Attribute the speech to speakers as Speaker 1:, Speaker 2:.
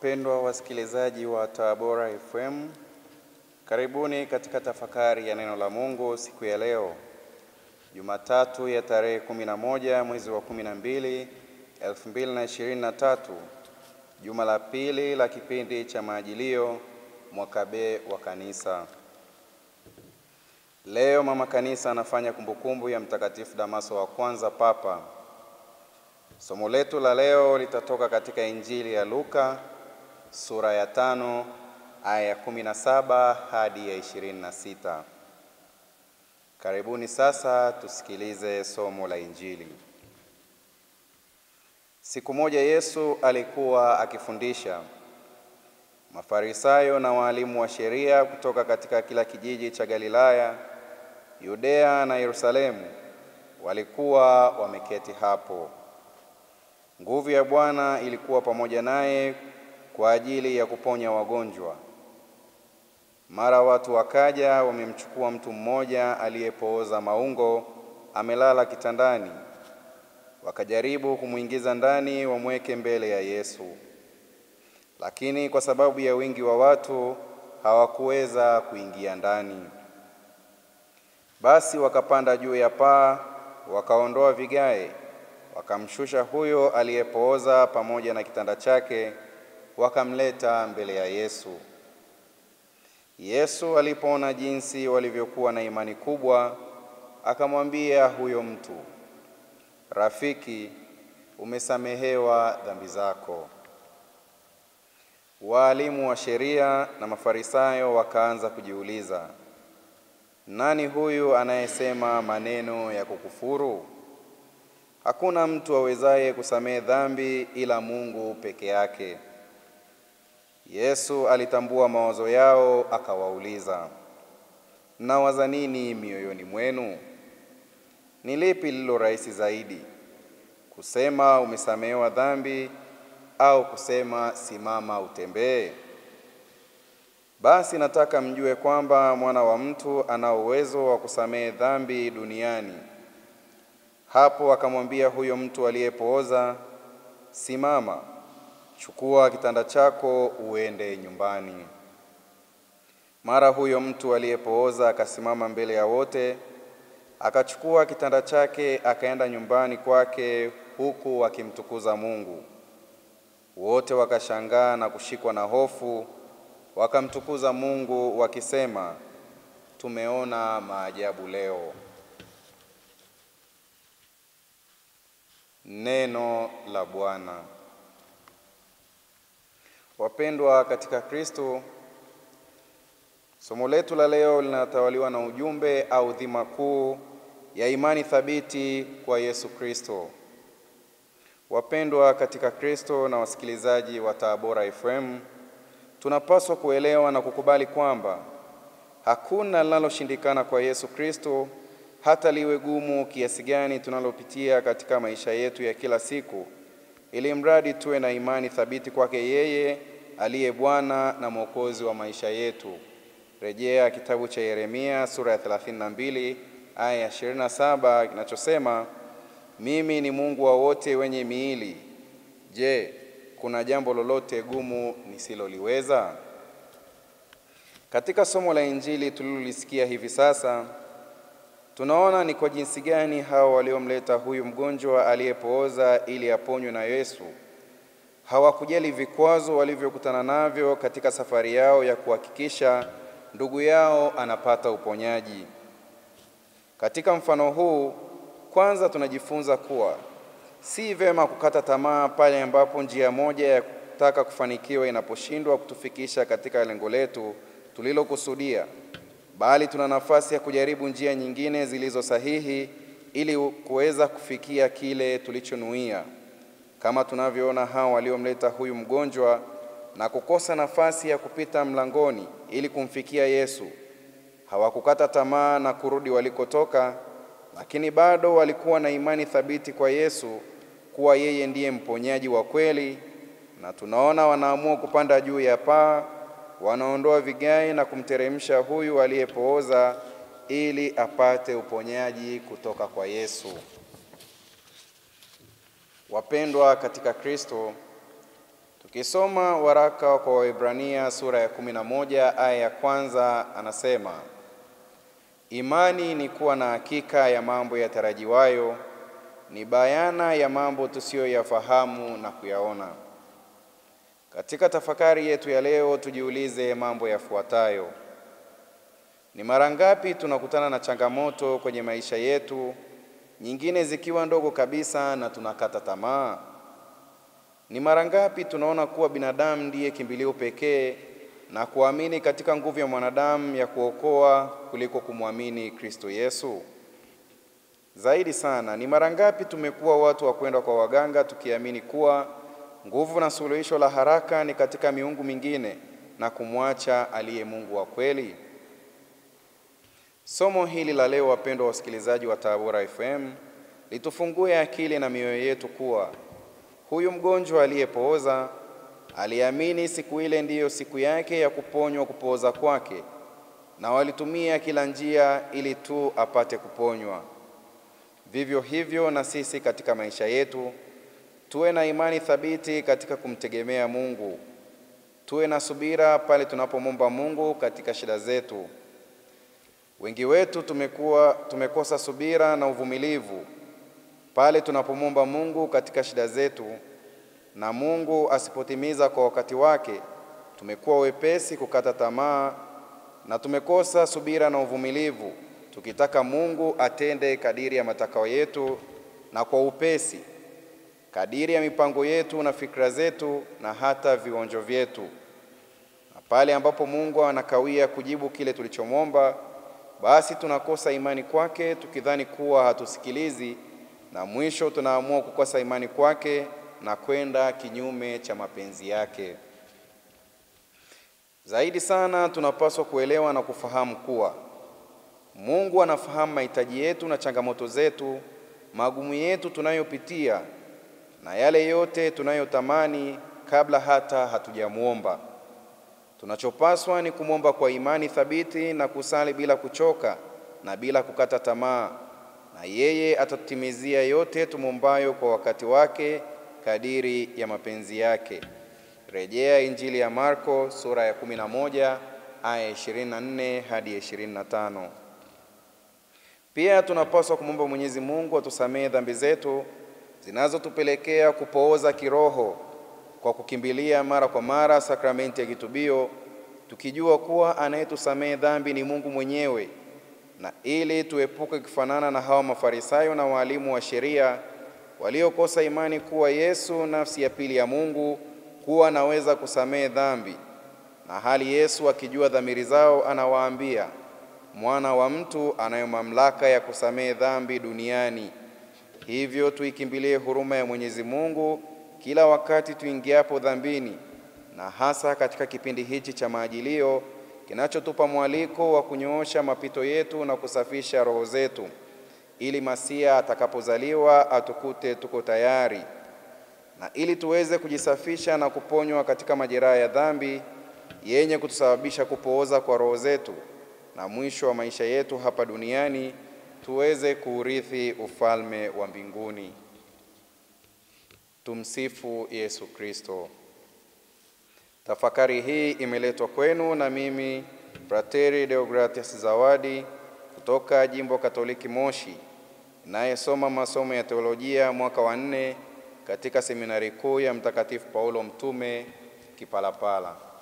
Speaker 1: Wapendwa wasikilizaji wa Tabora FM, karibuni katika tafakari ya neno la Mungu siku ya leo Jumatatu ya tarehe 11 mwezi wa 12 2023, juma la pili la kipindi cha Maajilio mwaka B wa Kanisa. Leo mama kanisa anafanya kumbukumbu ya Mtakatifu Damaso wa kwanza Papa. Somo letu la leo litatoka katika Injili ya Luka sura ya tano aya ya kumi na saba hadi ya ishirini na sita. Karibuni sasa tusikilize somo la Injili. Siku moja Yesu alikuwa akifundisha. Mafarisayo na waalimu wa sheria kutoka katika kila kijiji cha Galilaya, Yudea na Yerusalemu walikuwa wameketi hapo. Nguvu ya Bwana ilikuwa pamoja naye kwa ajili ya kuponya wagonjwa. Mara watu wakaja wamemchukua mtu mmoja aliyepooza maungo, amelala kitandani. Wakajaribu kumwingiza ndani wamweke mbele ya Yesu, lakini kwa sababu ya wingi wa watu hawakuweza kuingia ndani. Basi wakapanda juu ya paa, wakaondoa vigae, wakamshusha huyo aliyepooza pamoja na kitanda chake, wakamleta mbele ya Yesu. Yesu alipoona jinsi walivyokuwa na imani kubwa, akamwambia huyo mtu, Rafiki, umesamehewa dhambi zako. Waalimu wa sheria na Mafarisayo wakaanza kujiuliza, nani huyu anayesema maneno ya kukufuru? Hakuna mtu awezaye kusamehe dhambi ila Mungu peke yake. Yesu alitambua mawazo yao, akawauliza, mnawaza nini mioyoni mwenu? Ni lipi lililo rahisi zaidi, kusema umesamehewa dhambi, au kusema simama utembee? Basi nataka mjue kwamba mwana wa mtu ana uwezo wa kusamehe dhambi duniani. Hapo akamwambia huyo mtu aliyepooza, simama, chukua kitanda chako uende nyumbani. Mara huyo mtu aliyepooza akasimama mbele ya wote, akachukua kitanda chake akaenda nyumbani kwake, huku akimtukuza Mungu. Wote wakashangaa na kushikwa na hofu, wakamtukuza Mungu wakisema, tumeona maajabu leo. Neno la Bwana. Wapendwa katika Kristo, somo letu la leo linatawaliwa na ujumbe au dhima kuu ya imani thabiti kwa Yesu Kristo. Wapendwa katika Kristo na wasikilizaji wa Tabora FM, tunapaswa kuelewa na kukubali kwamba hakuna linaloshindikana kwa Yesu Kristo, hata liwe gumu kiasi gani tunalopitia katika maisha yetu ya kila siku, ili mradi tuwe na imani thabiti kwake yeye aliye Bwana na Mwokozi wa maisha yetu. Rejea kitabu cha Yeremia sura ya 32 aya ya 27 kinachosema, mimi ni Mungu wa wote wenye miili. Je, kuna jambo lolote gumu nisiloliweza? Katika somo la Injili tulilolisikia hivi sasa, tunaona ni kwa jinsi gani hao waliomleta huyu mgonjwa aliyepooza ili aponywe na Yesu hawakujali vikwazo walivyokutana navyo katika safari yao ya kuhakikisha ndugu yao anapata uponyaji. Katika mfano huu, kwanza tunajifunza kuwa si vema kukata tamaa pale ambapo njia moja ya kutaka kufanikiwa inaposhindwa kutufikisha katika lengo letu tulilokusudia, bali tuna nafasi ya kujaribu njia nyingine zilizo sahihi ili kuweza kufikia kile tulichonuia, kama tunavyoona hao waliomleta huyu mgonjwa na kukosa nafasi ya kupita mlangoni ili kumfikia Yesu. Hawakukata tamaa na kurudi walikotoka, lakini bado walikuwa na imani thabiti kwa Yesu kuwa yeye ndiye mponyaji wa kweli, na tunaona wanaamua kupanda juu ya paa, wanaondoa vigae na kumteremsha huyu aliyepooza ili apate uponyaji kutoka kwa Yesu. Wapendwa katika Kristo, Tukisoma waraka kwa Waebrania sura ya 11 aya ya kwanza, anasema imani ni kuwa na hakika ya mambo yatarajiwayo, ni bayana ya mambo tusiyoyafahamu na kuyaona. Katika tafakari yetu ya leo, tujiulize mambo yafuatayo: ni mara ngapi tunakutana na changamoto kwenye maisha yetu, nyingine zikiwa ndogo kabisa na tunakata tamaa? Ni mara ngapi tunaona kuwa binadamu ndiye kimbilio pekee na kuamini katika nguvu ya mwanadamu ya kuokoa kuliko kumwamini Kristo Yesu? Zaidi sana, ni mara ngapi tumekuwa watu wa kwenda kwa waganga tukiamini kuwa nguvu na suluhisho la haraka ni katika miungu mingine na kumwacha aliye Mungu wa kweli? Somo hili la leo, wapendwa wasikilizaji wa Tabora FM, litufungue akili na mioyo yetu kuwa huyu mgonjwa aliyepooza aliamini siku ile ndiyo siku yake ya kuponywa kupooza kwake, na walitumia kila njia ili tu apate kuponywa. Vivyo hivyo na sisi katika maisha yetu, tuwe na imani thabiti katika kumtegemea Mungu. Tuwe na subira pale tunapomwomba Mungu katika shida zetu. Wengi wetu tumekuwa tumekosa subira na uvumilivu pale tunapomwomba Mungu katika shida zetu, na Mungu asipotimiza kwa wakati wake, tumekuwa wepesi kukata tamaa na tumekosa subira na uvumilivu, tukitaka Mungu atende kadiri ya matakao yetu na kwa upesi, kadiri ya mipango yetu na fikra zetu na hata vionjo vyetu. Na pale ambapo Mungu anakawia kujibu kile tulichomwomba, basi tunakosa imani kwake, tukidhani kuwa hatusikilizi na mwisho tunaamua kukosa imani kwake na kwenda kinyume cha mapenzi yake. Zaidi sana tunapaswa kuelewa na kufahamu kuwa Mungu anafahamu mahitaji yetu na changamoto zetu, magumu yetu tunayopitia na yale yote tunayotamani kabla hata hatujamwomba. Tunachopaswa ni kumwomba kwa imani thabiti na kusali bila kuchoka na bila kukata tamaa na yeye atatutimizia yote tumwombayo kwa wakati wake kadiri ya mapenzi yake. Rejea Injili ya Marko sura ya 11 aya 24 hadi 25. Pia tunapaswa kumwomba Mwenyezi Mungu atusamehe dhambi zetu zinazotupelekea kupooza kiroho kwa kukimbilia mara kwa mara sakramenti ya kitubio, tukijua kuwa anayetusamehe dhambi ni Mungu mwenyewe na ili tuepuke kufanana na hawa Mafarisayo na waalimu wa sheria waliokosa imani kuwa Yesu, nafsi ya pili ya Mungu, kuwa anaweza kusamehe dhambi, na hali Yesu akijua dhamiri zao anawaambia, mwana wa mtu anayo mamlaka ya kusamehe dhambi duniani. Hivyo tuikimbilie huruma ya Mwenyezi Mungu kila wakati tuingiapo dhambini, na hasa katika kipindi hichi cha maajilio kinachotupa mwaliko wa kunyoosha mapito yetu na kusafisha roho zetu, ili Masia atakapozaliwa atukute tuko tayari, na ili tuweze kujisafisha na kuponywa katika majeraha ya dhambi yenye kutusababisha kupooza kwa roho zetu, na mwisho wa maisha yetu hapa duniani tuweze kuurithi ufalme wa mbinguni. Tumsifu Yesu Kristo. Tafakari hii imeletwa kwenu na mimi Frateri Deogratias Zawadi kutoka Jimbo Katoliki Moshi, inayesoma masomo ya teolojia mwaka wa nne katika seminari kuu ya Mtakatifu Paulo Mtume Kipalapala.